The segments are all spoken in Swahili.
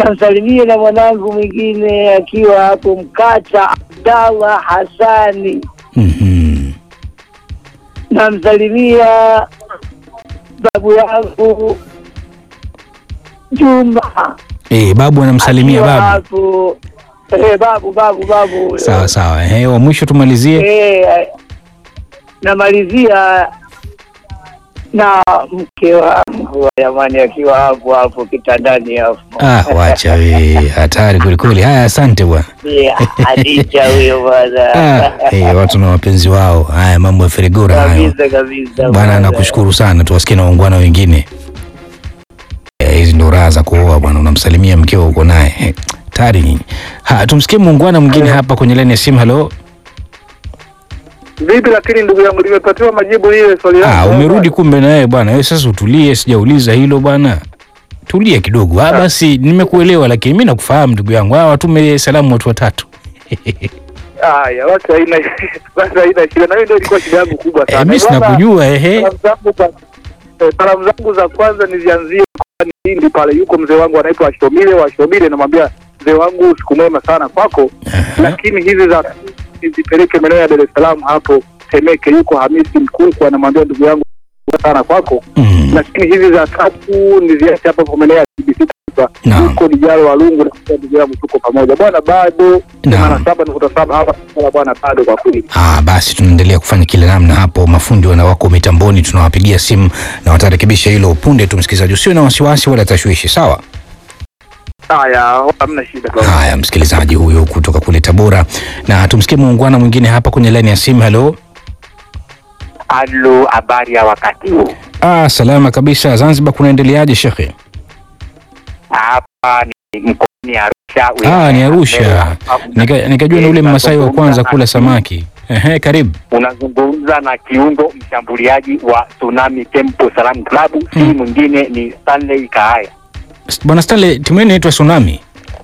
namsalimie na mwanangu mwingine akiwa hapo Mkata, Abdallah Hasani. Mhm. Namsalimia babu yangu Juma Eh, babu anamsalimia akiwa babu. hapo. Eh, babu babu babu. Sawa sawa. Eh, wa mwisho tumalizie. Eh, namalizia na mke wangu jamani, akiwa hapo hapo kitandani hapo. Ah, wacha we. Hatari kwelikweli. Haya, asante bwana. Yeah, Hadija huyo bwana. Ah, eh, watu na wapenzi wao. Haya, mambo ya Ferigora hayo. Kabisa kabisa. Bwana, nakushukuru sana. Tuwasikie na waungwana wengine. Eh, Hizi ndo raha za kuoa bwana, unamsalimia mkeo uko naye. Eh, Hatari nyinyi. Ha, tumsikie muungwana mwingine hapa kwenye laini ya simu. Halo. Vipi lakini ndugu yangu, nimepatiwa majibu ile swali Ah, langu. umerudi kumbe na wewe bwana. Wewe sasa utulie, sijauliza hilo bwana. Tulia kidogo. Ah, basi nimekuelewa lakini mimi nakufahamu ndugu yangu. Ah, watume salamu watu watatu. Haya, basi haina basi haina shida, na hiyo ndio ilikuwa shida yangu kubwa Eh, sana. mimi Bwana, sinakujua ehe. Salamu zangu za eh, salamu zangu za kwanza nizianzie kwa Hindi pale, yuko mzee wangu anaitwa Ashomile wa Ashomile, namwambia mzee wangu siku mwema sana kwako, lakini hizi za nizipeleke maeneo ya Dar es Salaam hapo Temeke, yuko Hamisi Mkunku, anamwambia ndugu yangu sana kwako Mm. lakini hizi za tatu niziache hapa kwa maeneo ya TBC Taifa. Naam. Yuko Dijalo Walungu na kwa ndugu yangu tuko pamoja bwana, bado Naam. themanini na saba nukta saba hapa Tabora bwana, bado kwa kweli. Ah, basi tunaendelea kufanya kila namna hapo. Mafundi wana wako mitamboni, tunawapigia simu na watarekebisha hilo punde tu. Msikilizaji, usio na wasiwasi wala tashwishi, sawa? Haya, hamna shida bwana. Haya, msikilizaji huyo kutoka kule Tabora, na tumsikie muungwana mwingine hapa kwenye laini ya simu. Halo. Halo, habari ya wakati huu? Ah, salama kabisa. Zanzibar kunaendeleaje shekhe? Hapa ni mkoani Arusha. Ah, ni Arusha. Nika, nikajua ni ule Mmasai wa kwanza kula samaki. Ehe, karibu. Unazungumza na kiungo mshambuliaji wa Tsunami Temple Salam Club. Si Hmm. mwingine ni Stanley Kaaya. Bwana Stanley, timu yenu inaitwa Tsunami.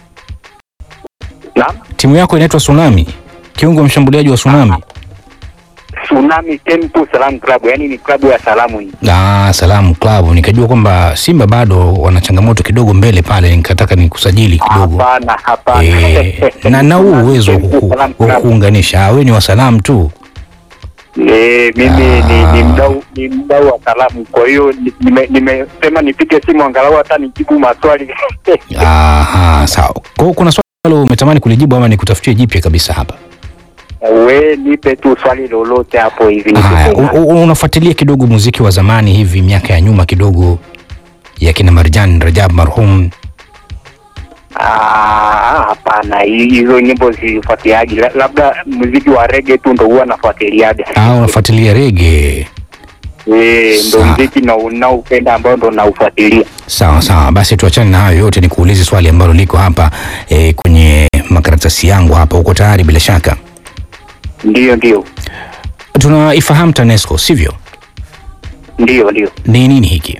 Naam, Timu yako inaitwa Tsunami. Kiungo mshambuliaji wa Tsunami. Tsunami Temple Salam Club, yani ni klabu ya salamu hii. Ah, Salamu Club. Nikajua kwamba Simba bado wana changamoto kidogo mbele pale, nikataka nikusajili kidogo. Hapana, hapana. Eh, na na huu uwezo wa Temple kuku- Salam wa Club. kuunganisha. Ah, wewe ni wa salamu tu. Eh, mimi ni, Ah. ni mdau ni mdau wa salamu, kwa hiyo ni- nime- nimesema nipige simu angalau hata nijibu maswali Aha, sawa. Kwa hiyo kuna swali ambalo umetamani kulijibu ama nikutafutie jipya kabisa hapa? we nipe tu swali lolote hapo hivi. Haya, u- u- unafuatilia kidogo muziki wa zamani hivi miaka ya nyuma kidogo ya kina Marjan Rajab marhum. Ah, hapana, hi- hizo nyimbo zifuatiliaji, La- labda muziki wa rege tu ndo huwa nafuatiliaga. Ah, unafuatilia rege. Eh, ndo Sawa. muziki na unaupenda ambao ndo naufuatilia. Sawa sawa, basi tuachane na hayo yote, nikuulize swali ambalo liko hapa e, kwenye makaratasi yangu hapa. Uko tayari? Bila shaka Ndio, ndio, tunaifahamu TANESCO, sivyo? ndio, ndio. Ni nini hiki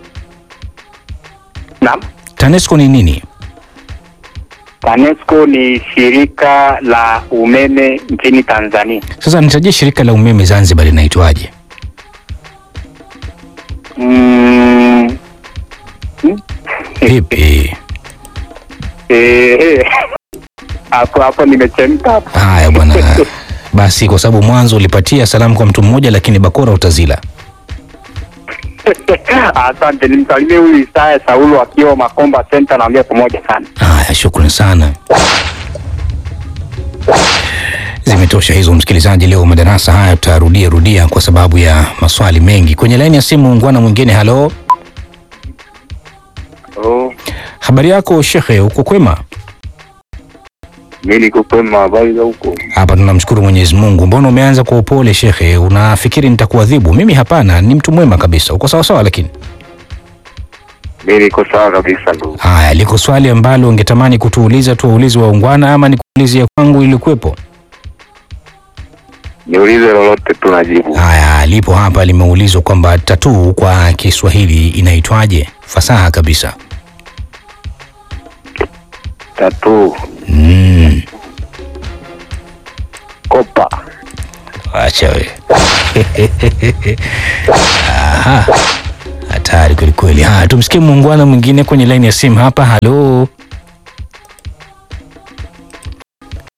Naam, TANESCO? Ni nini? TANESCO ni shirika la umeme nchini Tanzania. Sasa nitajie shirika la umeme Zanzibar linaitwaje? Mm, Vipi? eh, eh. Hapo hapo nimechemka hapo. Haya bwana, basi kwa sababu mwanzo ulipatia salamu kwa mtu mmoja, lakini bakora utazila. Asante, nimsalimie huyu Isaya Saulo akiwa Makomba Center, naambia pamoja sana. Haya, shukrani sana. Zimetosha hizo msikilizaji, leo madarasa haya tutarudia rudia kwa sababu ya maswali mengi. Kwenye laini ya simu ungwana mwingine. Halo, Oh, habari yako shekhe, uko kwema? mimi niko kwema, habari za huko? Hapa tunamshukuru Mwenyezi Mungu. Mbona umeanza kwa upole shekhe? Unafikiri nitakuadhibu? Mimi hapana, ni mtu mwema kabisa. Uko sawa sawa? Lakini Mimi niko sawa kabisa ndugu. haya, liko swali ambalo ungetamani kutuuliza, tuwaulize waungwana ama nikuulize ya kwangu ilikuwepo? Niulize lolote tunajibu. Haya, lipo hapa, limeulizwa kwamba tatuu kwa Kiswahili inaitwaje? Fasaha kabisa. Tatu Mm, kopa. acha we. Aha, hatari kweli kweli. Haya, tumsikie muungwana mwingine kwenye laini ya simu hapa. Halo,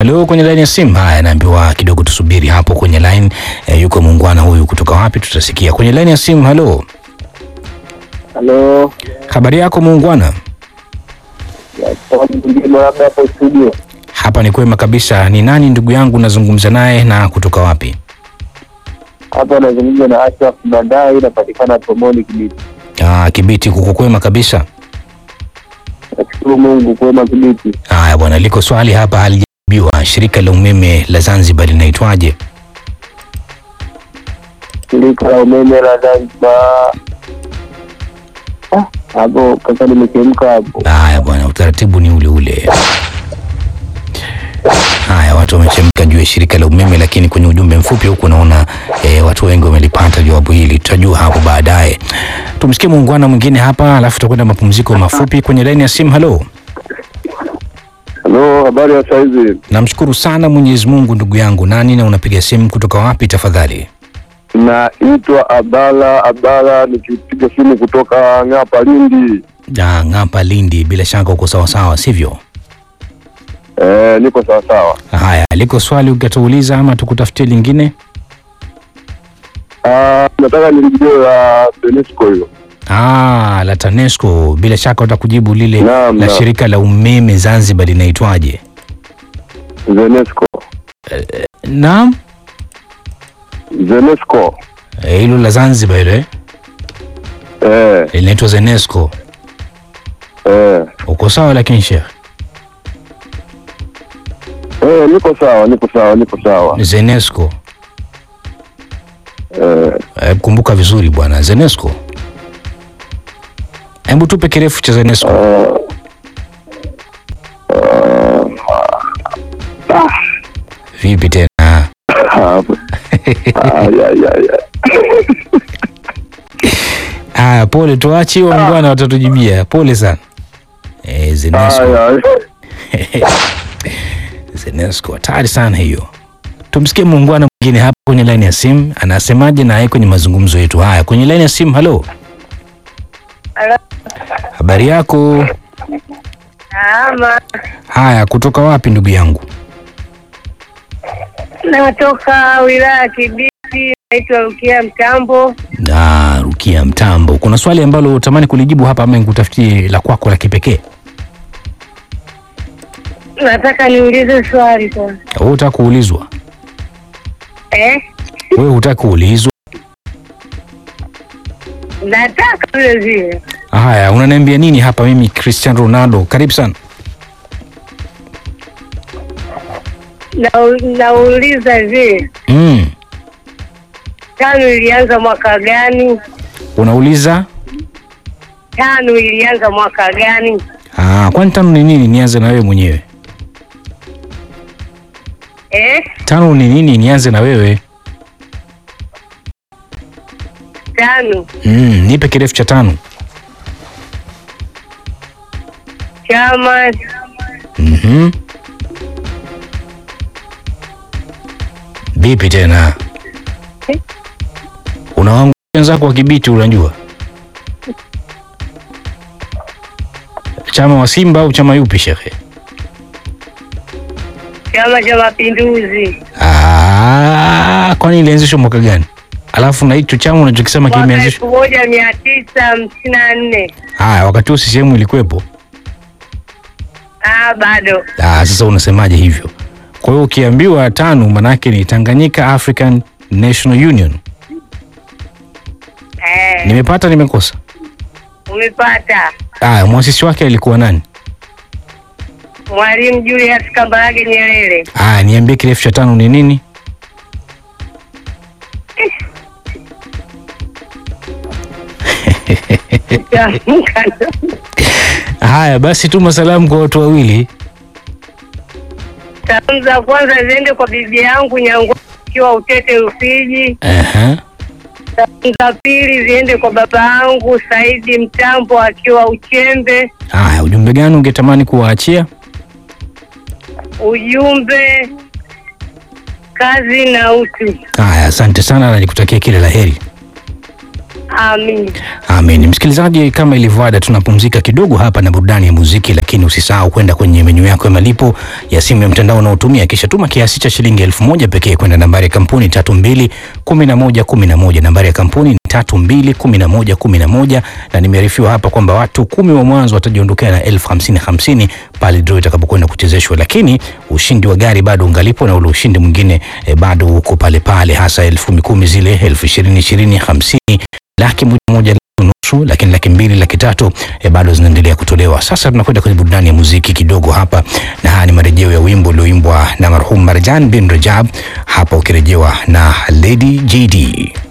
Halo, kwenye line ya simu. Haya, naambiwa kidogo tusubiri hapo kwenye line. E, yuko muungwana huyu kutoka wapi? Tutasikia kwenye line ya simu. Halo, Halo, habari yako muungwana? mwingine labda hapo studio. Hapa ni kwema kabisa. Ni nani ndugu yangu nazungumza naye na kutoka wapi? Hapa anazungumza na Ashraf Bandai, inapatikana Pomoni Kibiti. Ah, Kibiti kuko kwema kabisa. Nashukuru Mungu kwema Kibiti. Haya bwana, liko swali hapa halijajibiwa. Shirika la umeme la Zanzibar linaitwaje? Shirika la umeme la Zanzibar. Ah, hapo kaka, nimechemka hapo. Haya bwana, utaratibu ni ule ule. Haya, watu wamechemka juu ya shirika la umeme, lakini kwenye ujumbe mfupi huku naona e, watu wengi wamelipata jawabu hili. Tutajua hapo baadaye. Tumsikie muungwana mwingine hapa, alafu tutakwenda mapumziko mafupi. Kwenye laini ya simu, halo. Halo, habari ya saizi? Namshukuru sana Mwenyezi Mungu, ndugu yangu. Nani na unapiga simu kutoka wapi tafadhali? Naitwa Abdala Abdala, nikipiga simu kutoka Ng'apa, Lindi. Ah, Ng'apa, Lindi. Bila shaka uko sawasawa, sivyo? Eh, niko sawasawa. Haya, liko swali ukatuuliza ama tukutafutie lingine? Ah, nataka nilijue la TANESCO hilo. Ah, la TANESCO. Bila shaka utakujibu lile Naam, la naam. shirika la umeme Zanzibar linaitwaje? ZENESCO. Naam, ZENESCO. Eh, hilo la Zanzibar hilo eh? Eh, linaitwa ZENESCO. eh. Uko sawa lakini Sheikh? Eh, niko sawa, niko sawa, niko sawa. ZENESCO. Eh, Eh, kumbuka vizuri bwana, ZENESCO. Hebu tupe kirefu cha ZENESCO. Vipi tena? hapo. Ay, ay, ay, ay. Haya, pole, tuache hiyo bwana, watatujibia. Pole sana. Eh, ZENESCO. Ay, ay. ZENESCO hatari sana hiyo. Tumsikie muungwana mwingine hapa kwenye laini ya simu, anasemaje naye kwenye mazungumzo yetu haya. Kwenye laini ya simu, halo, Halo. habari yako? Ama Haya, kutoka wapi ndugu yangu? natoka wilaya ya Kibiti, naitwa Rukia Mtambo. Ah, Rukia Mtambo, kuna swali ambalo utamani kulijibu hapa ama nikutafutie la kwako la kipekee? Nataka niulize swali sasa. Wewe hutaki kuulizwa? Eh? Wewe hutaki kuulizwa? Nataka vile vile. Haya, unaniambia nini hapa? Mimi Cristiano Ronaldo, karibu sana. Na- Nauliza hivi, Mm. tano ilianza mwaka gani? Unauliza Tano ilianza mwaka gani? ah, kwani tano ni nini? Nianze na wewe mwenyewe. Eh? Tano ni nini? Nianze na wewe. Tano Mm, nipe kirefu cha tano. chama Mhm. Vipi tena? Eh? Unawangu wenzako wa Kibiti unajua? Chama wa Simba au chama yupi shekhe? Chama cha Mapinduzi Ah, kwani ilianzishwa mwaka gani? Alafu na hicho chama unachokisema mwaka kimeanzishwa. elfu moja mia tisa hamsini na nne. Haya, wakati huo CCM ilikuwepo. Ah, bado Ah, sasa unasemaje hivyo? Kwa hiyo ukiambiwa tano manake ni Tanganyika African National Union. eh, Nimepata nimekosa? umepata. Ah, mwasisi wake alikuwa nani? Mwalimu Julius Kambarage Nyerere. Ah, niambie kirefu cha tano ni nini? Tamka. Haya basi, tuma salamu kwa watu wawili. Salamu za kwanza ziende kwa bibi yangu Nyangwa akiwa Utete Rufiji. Aha. Salamu za pili ziende kwa baba yangu Saidi Mtambo akiwa Uchembe. Haya, ujumbe gani ungetamani kuwaachia? Ujumbe kazi na utu. Haya, asante sana na nikutakia kila la heri. Amin. Amin. Msikilizaji, kama ilivyo ada, tunapumzika kidogo hapa na burudani ya muziki, lakini usisahau kwenda kwenye menyu yako ya malipo ya simu ya mtandao unaotumia, kisha tuma kiasi cha shilingi elfu moja pekee kwenda nambari ya kampuni tatu mbili kumi na moja kumi na moja. Nambari ya kampuni ni tatu mbili kumi na moja kumi na moja, na nimearifiwa hapa kwamba watu kumi wa mwanzo watajiondokea na elfu hamsini hamsini pale draw itakapokwenda kuchezeshwa, lakini ushindi wa gari bado ungalipo na ule ushindi mwingine eh, bado uko pale pale, hasa elfu kumi kumi zile elfu ishirini ishirini hamsini laki moja moja laki nusu lakini laki mbili laki tatu e, bado zinaendelea kutolewa. Sasa tunakwenda kwenye burudani ya muziki kidogo hapa, na haya ni marejeo ya wimbo ulioimbwa na marhum Marjan bin Rajab, hapa ukirejewa na Lady JD.